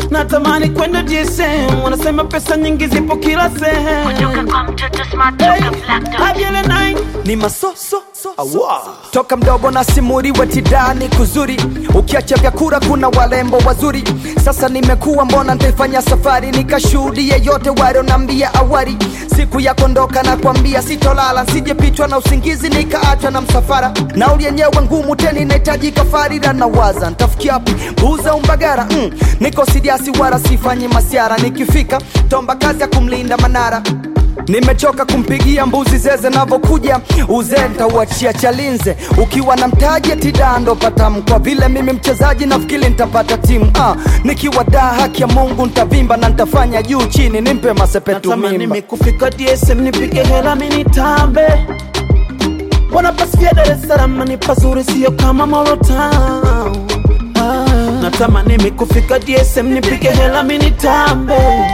natamani kwenda DSM, wanasema pesa nyingi zipo kila sehemu. Kutoka kwa mtoto smart Hey, toka black dot. Abiele nine ni masoso toka mdogo na simuri wetidani kuzuri ukiacha vyakura kuna walembo wazuri sasa nimekuwa mbona ntaifanya safari nikashuhudie yote walionambia awari siku ya kondoka na kwambia sitolala sijepitwa na usingizi nikaachwa na msafara nauli yenyewe ngumu tena inahitaji kafarira na waza ntafikia wapi buza umbagara mm. niko sidiasi wala sifanyi masiara nikifika tomba kazi ya kumlinda manara nimechoka kumpigia mbuzi zeze navokuja uzee ntauachia chalinze ukiwa na mtaji tidando patamu kwa vile mimi mchezaji nafikiri ntapata timu ah, nikiwa daa haki ya mungu ntavimba na ntafanya juu chini nimpe masepetu natamani mimba mikufika DSM nipige hela minitambe wanapasikia Dar es Salaam ni pazuri, sio kama Moro Town. Ah, natamani mikufika DSM nipige hela minitambe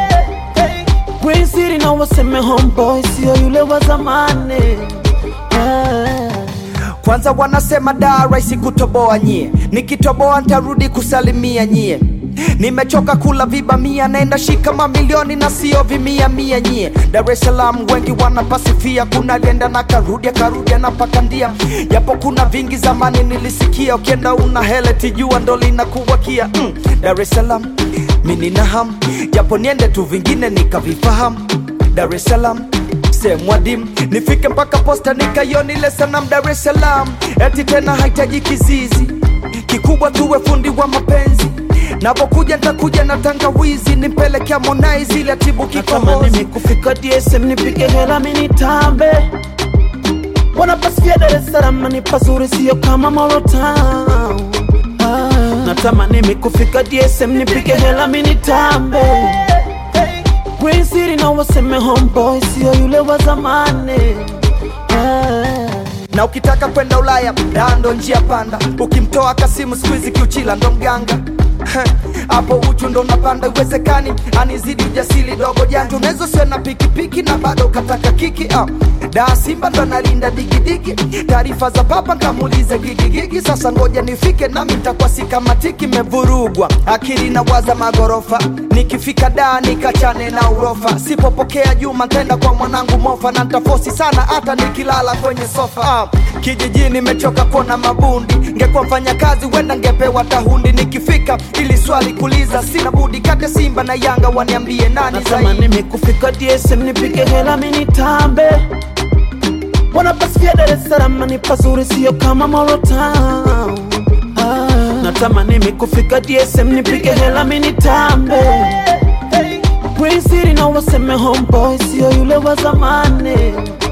Green City na waseme homeboy, sio yule wa zamani ah. kwanza wanasema daa rahisi kutoboa nyie nikitoboa ntarudi kusalimia nyie nimechoka kula viba mia naenda shika mamilioni na sio vimia mia nyie dar es salaam wengi wanapasifia kuna alienda na karudia karudia na pakandia japo kuna vingi zamani nilisikia ukienda una hele tijua ndo linakuwakia mm, dar es salaam minina ham japo niende tu vingine nikavifahamu dar es salaam sehemu adimu nifike mpaka posta nikaiona ile sanam Dar es Salaam, eti tena hahitaji kizizi kikubwa, tuwe fundi wa mapenzi napokuja ntakuja na tangawizi nimpeleke Harmonize ile atibu natamani kikohozi mikufika DSM nipige hela minitambe wanapasikia Dar es Salaam ni pazuri, sio kama Moro Town. Ah, natamani mikufika DSM nipige hela minitambe Green City na waseme homeboy, sio yule wa zamani ah. na ukitaka kwenda Ulaya daa ndo njia panda, ukimtoa Kasimu squeeze kiuchila ndo mganga hapo uchu ndo unapanda, iwezekani anizidi ujasiri dogo janja, unaweza usiwe na pikipiki na bado ukataka kiki ah. Daa Simba ndo analinda digidigi, taarifa za papa nkamuulize gigigigi. Sasa ngoja nifike nami ntakuwa sikamatiki, mevurugwa akili na waza magorofa, nikifika daa nikachane na urofa, sipopokea Juma ntaenda kwa mwanangu mofa, na ntafosi sana hata nikilala kwenye sofa ah. Kijijini nimechoka kuona mabundi, ngekuwa mfanya kazi wenda ngepewa tahundi. Nikifika ili swali kuliza, sina budi kati ya Simba na Yanga, waniambie nani zaidi. natamani mikufika DSM nipige hela minitambe wanapasikia Dar es Salaam ni pazuri, sio kama Moro Town. Ah, natamani mikufika DSM nipige hela minitambe Green City na waseme homeboy, sio yule wa zamani